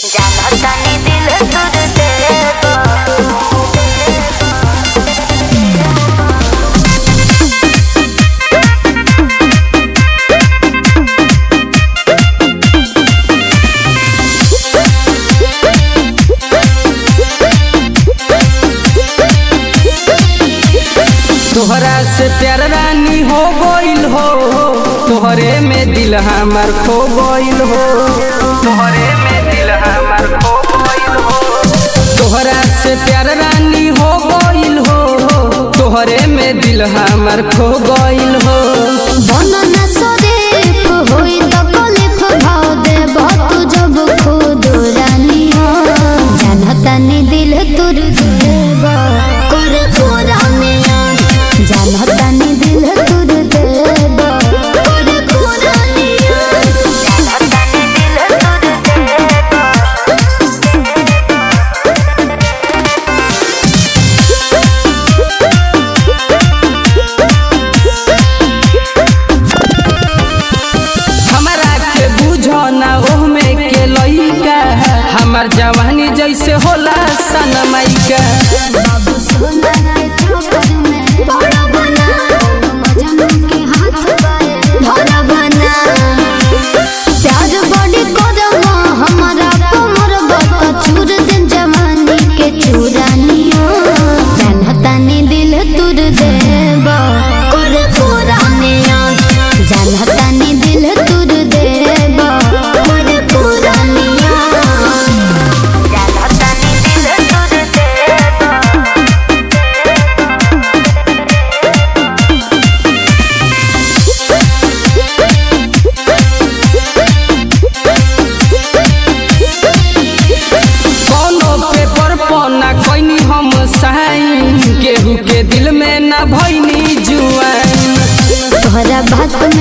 जानतानी दिल तुर देबो तोहरा से प्यार रानी हो गइल हो तोहरे में दिल हमार खो गइल हो तोहरे में दिल हमार खो गइल हो तोहरा से प्यार रानी हो गइल हो तोहरे में दिल हमार खो गइल हो बनन शरीफ होई त कलिफ भाव देब तू जब खुद रानिया जानतानी दिल तुर देब कर कुरानिया जानतानी दिल तुर देब कर कुरानिया जानतानी दिल तुर देबो हमरा के बुझो ना ओह में के लइका हमार जवानी जैसे होला सनमाइका बाबू सोना के चौकर में बड़ा बना मजनू के हाथ पाए धरा बना प्यार बड़ी करवा हमारा कमर बत चूर दिन जवानी के चूरानिया जानतानी दिल तुर देब कर कुरानिया जानतानी दिल तुर देब कर कुरानिया जानतानी दिल तुर देबो कौनो पेपर पर ना कोइनी हम साइन केहू के दिल में ना भइनी जुआन तोहरा बात में